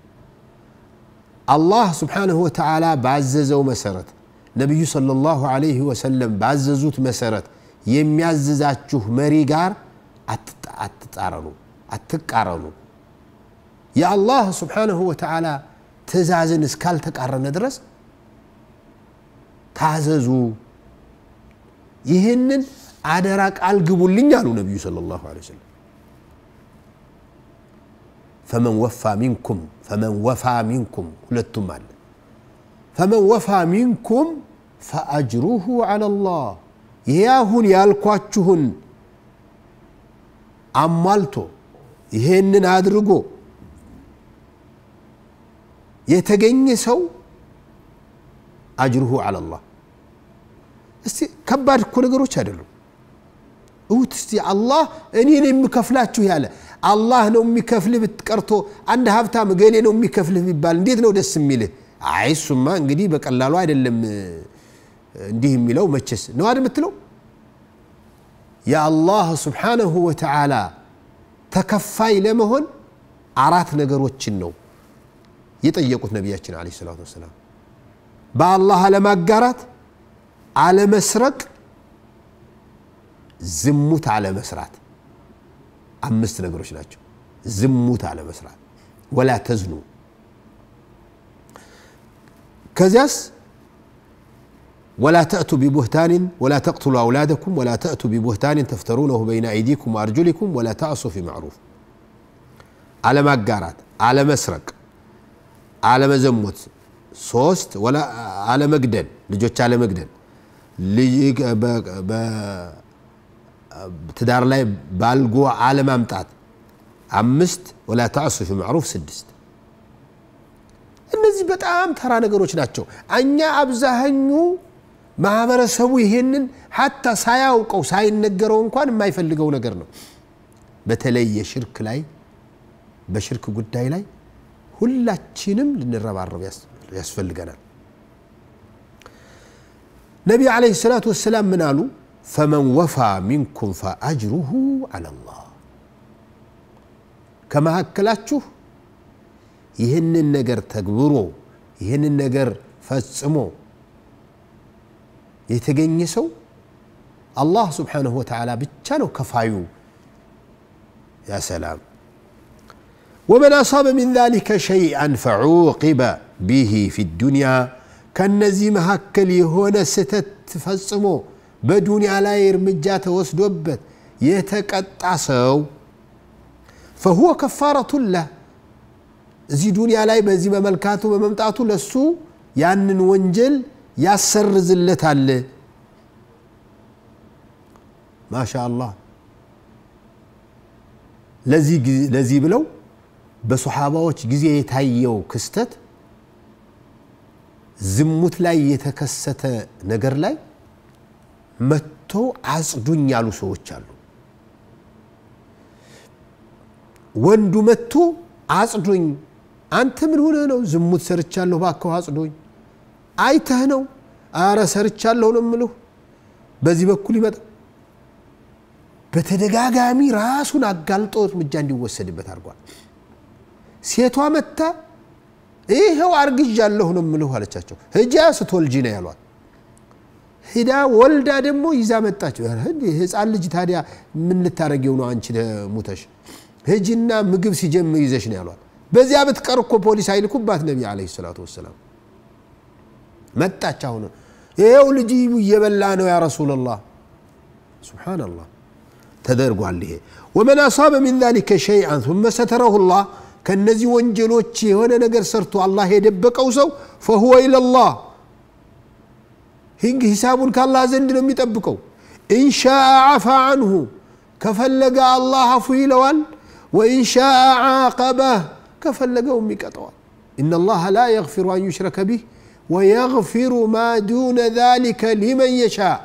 አላህ ስብሓንሁ ወተዓላ ባዘዘው መሰረት ነቢዩ صለ ላሁ አለይህ ወሰለም ባዘዙት መሰረት የሚያዝዛችሁ መሪ ጋር አትጣረኑ አትቃረኑ የአላህ ስብሓንሁ ወተዓላ ትእዛዝን እስካልተቃረነ ድረስ ታዘዙ ይህንን አደራ ቃል ግቡልኝ አሉ ነቢዩ صለ ላሁ ለ ወሰለም ፈመን ወፋ ሚንኩም ፈመን ወፋ ሚንኩም ሁለቱም አለ ፈመን ወፋ ሚንኩም ፈአጅሩሁ ዐላ ላህ ይሄ አሁን ያልኳችሁን አሟልቶ ይሄንን አድርጎ የተገኘ ሰው አጅሩሁ አላላህ እስቲ ከባድ እኮ ነገሮች አይደሉም እውት እስቲ አላህ እኔ ነው የሚከፍላችሁ ያለ አላህ ነው የሚከፍልህ ብትቀርቶ አንድ ሀብታም ገሌ ነው የሚከፍልህ ቢባል እንዴት ነው ደስ የሚልህ አይ እሱማ እንግዲህ በቀላሉ አይደለም እንዲህ የሚለው መቼስ ነው አይደል የምትለው የአላህ ስብሓነሁ ወተዓላ ተከፋይ ለመሆን አራት ነገሮችን ነው የጠየቁት ነቢያችን አለ ሰላቱ ወሰላም በአላህ አለማጋራት አለመስረቅ ዝሙት አለመስራት አምስት ነገሮች ናቸው ዝሙት አለመስራት ወላ ተዝኑ ከዚያስ ولا تأتوا ببهتان ولا تقتلوا أولادكم ولا تأتوا ببهتان تفترونه بين أيديكم وأرجلكم ولا تعصوا في معروف على ما قارات على مسرق على مزمت صوست ولا على مقدن لجوش على مقدن ትዳር ላይ ባልጎ አለማምጣት አምስት ወላ ተዕሱ ፊ ማዕሩፍ ስድስት እነዚህ በጣም ተራ ነገሮች ናቸው እኛ አብዛሃኙ ማህበረሰቡ ይሄንን ሀታ ሳያውቀው ሳይነገረው እንኳን የማይፈልገው ነገር ነው በተለይ የሽርክ ላይ በሽርክ ጉዳይ ላይ ሁላችንም ልንረባረብ ያስፈልገናል ነቢ ዓለይሂ ሰላቱ ወሰላም ምን አሉ ፈመን ወፋ ሚንኩም ፈአጅሩሁ አላላህ ከመካከላችሁ ይህንን ነገር ተግብሮ ይህንን ነገር ፈጽሞ የተገኘ ሰው አላህ ስብሓንሁ ወተዓላ ብቻ ነው ከፋዩ ያ ሰላም ወመን አሳበ ሚን ذلك شيئا فعوقب به في الدنيا ከነዚህ መካከል የሆነ ስተት ፈጽሞ በዱንያ ላይ እርምጃ ተወስዶበት የተቀጣ ሰው ፈሁወ ከፋረቱን ለህ እዚህ ዱንያ ላይ በዚህ በመልካቱ በመምጣቱ ለሱ ያንን ወንጀል ያሰርዝለታል ማሻ አላህ ለዚህ ብለው በሶሓባዎች ጊዜ የታየው ክስተት ዝሙት ላይ የተከሰተ ነገር ላይ መጥቶ አጽዱኝ ያሉ ሰዎች አሉ ወንዱ መጥቶ አጽዱኝ አንተ ምን ሆነ ነው ዝሙት ሰርቻለሁ ባከው አጽዶኝ አይተህ ነው አረ ሰርቻለሁ ነው ምልሁ በዚህ በኩል ይመጣ በተደጋጋሚ ራሱን አጋልጦ እርምጃ እንዲወሰድበት አድርጓል ሴቷ መታ ይኸው አርግዣለሁ ነው ምልሁ አለቻቸው ህጃ ስትወልጂ ነው ያሏት ሂዳ ወልዳ ደግሞ ይዛ መጣች ህፃን ልጅ ታዲያ ምን ልታደረጊው ነው አንቺ ሙተሽ ህጅና ምግብ ሲጀምር ይዘሽ ነው ያሏት በዚያ ብትቀር እኮ ፖሊስ አይልኩባት ነቢ አለ ሰላቱ ወሰላም መጣች አሁን ይኸው ልጅ እየበላ ነው ያ ረሱላላህ ስብሓናላህ ተደርጓል ይሄ ወመን አሳበ ሚን ذلك شيئا ثم ستره الله ከነዚህ ወንጀሎች የሆነ ነገር ሰርቶ አላህ የደበቀው ሰው فهو الى الله ህግ ሂሳቡን ከአላህ ዘንድ ነው የሚጠብቀው ኢንሻ አፋ አንሁ ከፈለገ አላህ አፉ ይለዋል ወኢንሻ ዓቀበህ ከፈለገውም ይቀጠዋል إن الله لا يغفر أن يشرك به ويغفر ما دون ذلك لمن يشاء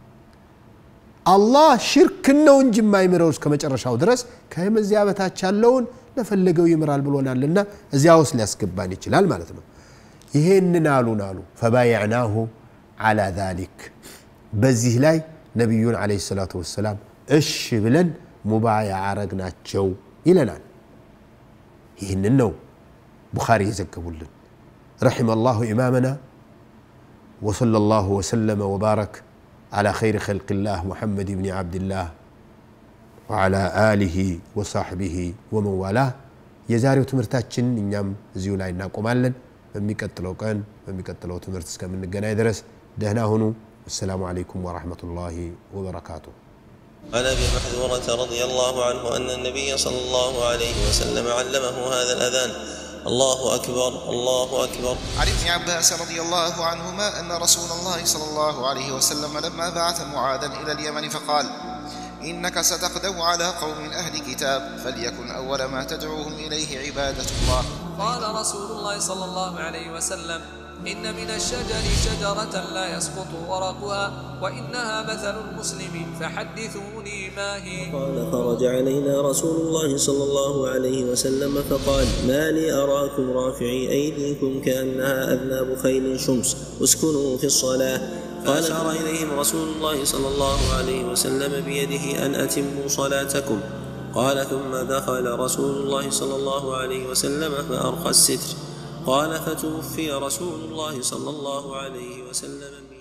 አላህ ሽርክ ነው እንጂ የማይምረው እስከ መጨረሻው ድረስ ከመዚያ በታች ያለውን ለፈለገው ይምራል ብሎናልና እዚያ ውስጥ ሊያስገባን ይችላል ማለት ነው ይሄንን አሉን አሉ ፈባያዕናሁ አላ ዛሊክ በዚህ ላይ ነቢዩን አለ ሰላቱ ወሰላም እሽ ብለን ሙባያ አረግናቸው ይለናል ይህንን ነው ቡኻሪ የዘገቡልን رحم الله إمامنا وصلى الله وسلم وبارك على خير خلق الله محمد بن عبد الله وعلى آله وصحبه ومن والاه የዛሬው ትምህርታችን እኛም እዚሁ ላይ እናቆማለን በሚቀጥለው ቀን በሚቀጥለው ትምህርት እስከምንገናኝ ድረስ ደህና ሁኑ السلام عليكم ورحمة الله وبركاته عن ابي محذورة رضي الله عنه ان النبي صلى الله عليه وسلم علمه هذا الاذان الله اكبر الله اكبر عن ابن عباس رضي الله عنهما أن رسول الله صلى الله عليه وسلم لما بعث معاذا إلى اليمن فقال إنك ستغدو على قوم أهل كتاب فليكن أول ما تدعوهم إليه عبادة الله قال رسول الله صلى الله عليه وسلم إن من الشجر شجرة لا يسقط ورقها وإنها مثل المسلم فحدثوني ما هي قال خرج علينا رسول الله صلى الله عليه وسلم فقال ما لي أراكم رافعي أيديكم كأنها أذناب خيل شمس اسكنوا في الصلاة فأشار إليهم رسول الله صلى الله عليه وسلم بيده أن أتموا صلاتكم قال ثم دخل رسول الله صلى الله عليه وسلم فأرخى الستر قال فتوفي رسول الله صلى الله عليه وسلم من